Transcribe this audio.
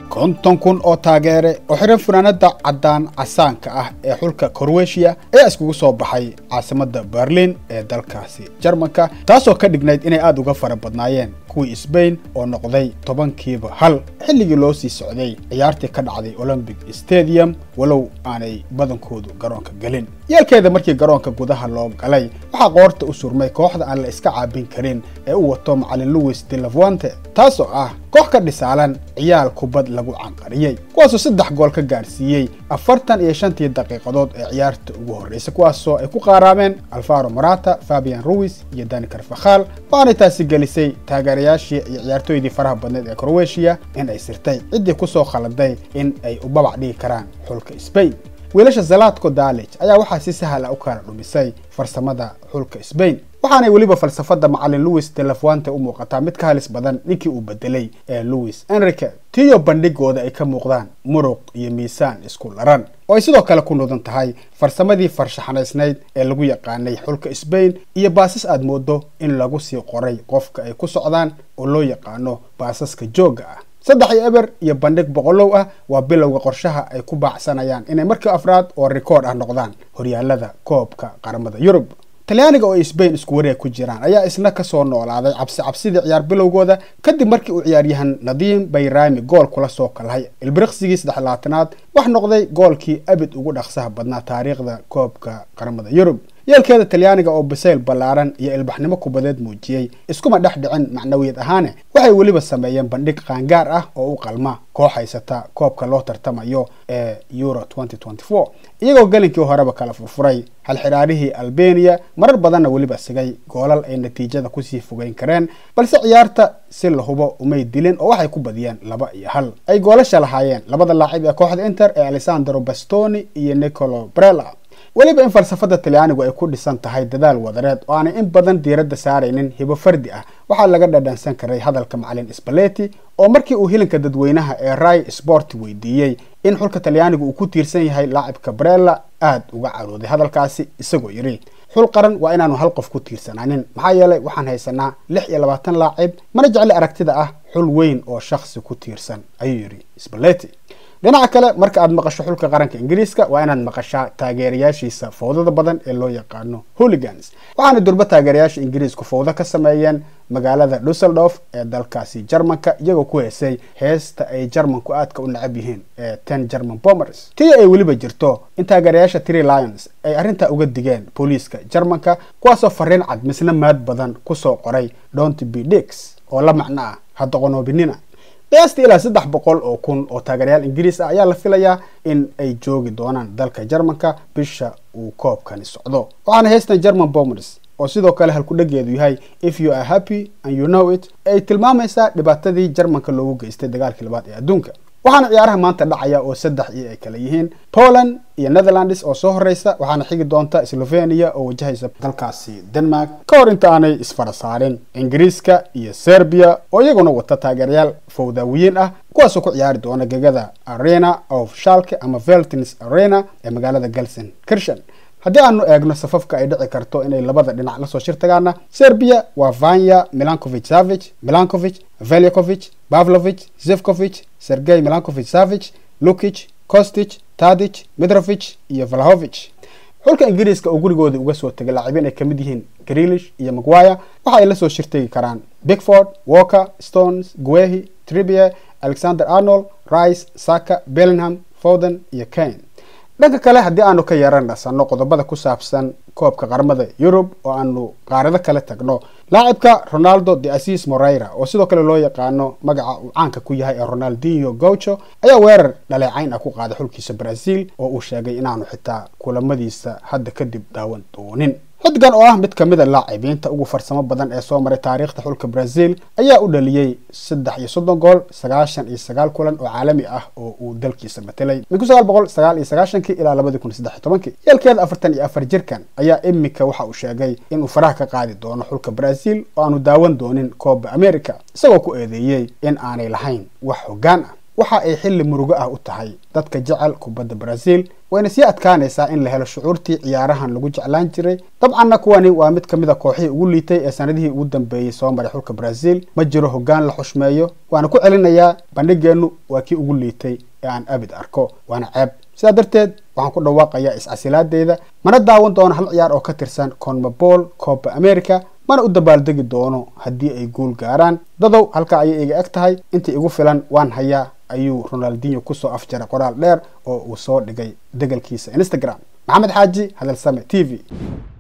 konton kun oo taageere oo xiran funaanada caddaan casaanka ah ee xulka korweshiya ayaa iskugu soo baxay caasimadda berlin ee dalkaasi jarmanka taasoo ka dhignayd inay aada uga fara badnaayeen kuwii sbain oo noqday tobankiiba hal xilligii loo sii socday ciyaartii ka dhacday olombic stadium walow aanay badankoodu garoonka gelin yeelkeeda markii garoonka gudaha loo galay waxaa qoorta u surmay kooxda aan la iska caabin karin ee u wato macalin louis de lavante taasoo ah koox ka dhisaalan ciyaal kubad lagu canqariyey kuwaasoo saddex gool ka gaarsiiyey afartan iyo shantii daqiiqadood ee ciyaarta ugu horreysay kuwaasoo ay ku qaaraameen alfaro morata fabian ruis iyo dani carfakhal waxaanay taasi gelisay taageerayaashii iyo ciyaartooydii faraha badneed ee crowetiya in ay sirtay ciddii kusoo khaladay in ay u babac dhigi karaan xulka sbain wiilasha zalatko dalij ayaa waxaa si sahla u kala dhumisay farsamada xulka sbain waxaanay weliba falsafada macalin louis de lavante u muuqataa mid ka halis badan ninkii uu bedelay ee louis enrique tiyo bandhigooda ay ka muuqdaan muruq iyo miisaan isku laran oo ay sidoo kale ku nudan tahay farsamadii farshaxanaysnayd ee lagu yaqaanay xulka sbain iyo baasas aad moodo in lagu sii qoray qofka ay ku socdaan oo loo yaqaano baasaska joogga ah saddex iyo eber iyo bandhig boqolow ah waa bilowga qorshaha ay ku baacsanayaan inay markii afraad oo rikoord ah noqdaan horyaalada koobka qaramada yurub talyaaniga oo ay sbain isku wareeg ku jiraan ayaa isna kasoo noolaaday cabsi cabsidii ciyaar bilowgooda kadib markii uu ciyaaryahan nadiim bayrami gool kula soo kalhay ilbiriqsigii saddexlaatanaad wax noqday goolkii abid ugu dhaqsaha badnaa taariikhda koobka qaramada yurub yeelkeeda talyaaniga oo bisayl ballaaran iyo ilbaxnimo kubadeed muujiyey iskuma dhex dhicin macnawiyad ahaane waxay weliba sameeyeen bandhig qaangaar ah oo u qalma koox haysata koobka loo tartamayo ee euro iyagoo gelinkii horeba kala furfuray halxidhaarihii albania marar badanna weliba sigay goolal ay natiijada kusii fogeyn kareen balse ciyaarta si la hubo umay dilin oo waxay ku badiyeen laba iyo hal ay goolasha lahaayeen labada laacib ee kooxda inter ee alessandro bastoni iyo nicolo brella weliba in falsafada talyaanigu ay ku dhisan tahay dadaal wadareed oo aanay in badan diiradda saaraynin hibo fardi ah waxaa laga dhadhansan karay hadalka macalin spaleti oo markii uu hilinka dadweynaha ee rai sport weydiiyey in xulka talyaanigu uu ku tiirsan yahay laacibka brella aada uga carooday hadalkaasi isagoo yidhi xul qaran waa inaanu hal qof ku tiirsanaanin maxaa yeelay waxaan haysanaa lix iyo labaatan laacib mana jecli aragtida ah xul weyn oo shakhsi ku tiirsan ayuu yidhi spaleti dhinaca kale marka aad maqasho xulka qaranka ingiriiska waa inaad maqashaa taageerayaashiisa fowdada badan ee loo yaqaano holigans waxaana durba taageerayaasha ingiriisku fowdo ka sameeyeen magaalada dusseldorf ee dalkaasi jarmanka iyagoo ku heesay heesta ay jarmanku aadka u necab yihiin ee ten german bombers tii ay weliba jirto in taageerayaasha tree lions ay arrintaa uga digeen booliiska jarmanka kuwaasoo fariin cad misna maad badan kusoo qoray dont b dix oo la macno ah hadoqonoobinina qiyaastii ilaa saddex boqol oo kun oo taageerayaal ingiriis ah ayaa la filayaa in ay joogi doonaan dalka jarmanka bisha uu koobkani socdo waxaana heystan german bombers oo sidoo kale halkudhageedu yahay if you are happy and you know it ay tilmaamaysaa dhibaatadii jarmanka loogu geystay dagaalkii labaad ee adduunka waxaana ciyaaraha maanta dhacaya oo saddex iyo ay kale yihiin poland iyo netherlands oo soo horeysa waxaana xigi doonta slovenia oo wajahaysa dalkaasi denmark ka hor inta aanay isfara saarin ingiriiska iyo serbia oo iyaguna wata taageerayaal fowdaawiyiin ah kuwaasoo ku ciyaari doona gegada arena of shalke ama veltins arena ee magaalada galsen kirshan haddii aanu eegno safafka ay dhici karto inay labada dhinac lasoo shir tagaana serbia waa vanya milankovic savich milankovic velyakovic pavlovich zevkovich sergey milankovic savich lukich kostich tadich mitrovic iyo valahovich xulka ingiriiska oo gurigooda uga soo tegay laacibiin ay kamid yihiin grilish iyo maguire waxa ay lasoo shirtegi karaan bigford walker stones guehi tribie alexander arnold rice saka bellingham foden iyo kane dhanka kale haddii aanu ka yeeran dhasano qodobada ku saabsan koobka qaramada yurub oo aanu qaarado kale tagno laacibka ronaldo de asis moreira oo sidoo kale loo yaqaano magaca uu caanka ku yahay ee ronaldinho gaucho ayaa weerar dhaleecayn ah ku qaaday xulkiisa brazil oo uu sheegay inaanu xitaa kulamadiisa hadda kadib daawan doonin xiddigan oo ah mid kamid a laacibiinta ugu farsamo badan ee soo maray taariikhda xulka brazil ayaa u dhaliyey saddex iyo soddon gool sagaashan iyo sagaal kulan oo caalami ah oo uu dalkiisa matelay min kun sagaal boqol sagaal iyo sagaashankii ilaa labadii kun saddex iyo tobankii yeelkeeda afartan iyo afar jirkan ayaa imika waxa uu sheegay inuu faraha ka qaadi doono xulka brazil oo aanu daawan doonin kooba america isagoo ku eedeeyey in aanay lahayn wax hoggaan ah waxa ay xilli murugo ah u tahay dadka jecel kubadda brazil wayna sii adkaanaysaa in la helo shucuurtii ciyaarahan lagu jeclaan jiray dabcanna kuwani waa mid ka mid a kooxihii ugu liitay ee sanadihii ugu dambeeyey soo maray xulka brazil ma jiro hoggaan la xushmeeyo waana ku celinayaa bandhigeennu waa kii ugu liitay ee aan abid arko waana ceeb sidaa darteed waxaan ku dhawaaqayaa iscasilaadeyda mana daawan doono hal ciyaar oo ka tirsan conmebol coba america mana u dabaaldegi doono haddii ay guul gaaraan dadow halkaa ayay iga eg tahay intii igu filan waan hayaa ayuu ronaldinho kusoo afjaray qoraal dheer oo uu soo dhigay degalkiisa instagram maxamed xaaji hadalsame t v